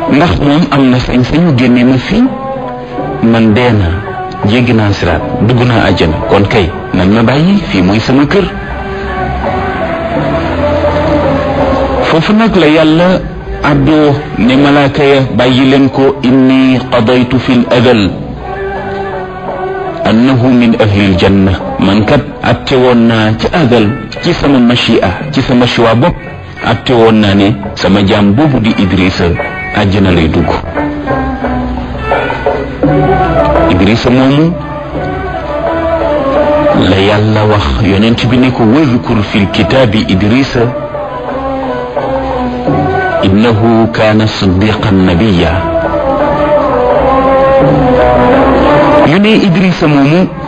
ndax moom am na sañ-sañu génne ma fii man dee naa jéggi naa siraat dugg naa àjjana kon kay nañ ma bàyyi fii mooy sama kër foofu nag la yàlla àddoo ne malaaka ya bàyyi leen ko inni qadaytu fi l adal annahu min ahli l janna man kat atte woon naa ci adal ci sama machia ci sama choix bopp atte woon naa ne sama jaam boobu di Idrissa àjjana lay dugg Idrissa moomu la yàlla wax yonent bi ne ko wadkur fi lkitaabi Idrissa innahu kaana siddiqan nabiya ñu ne Idrissa moomu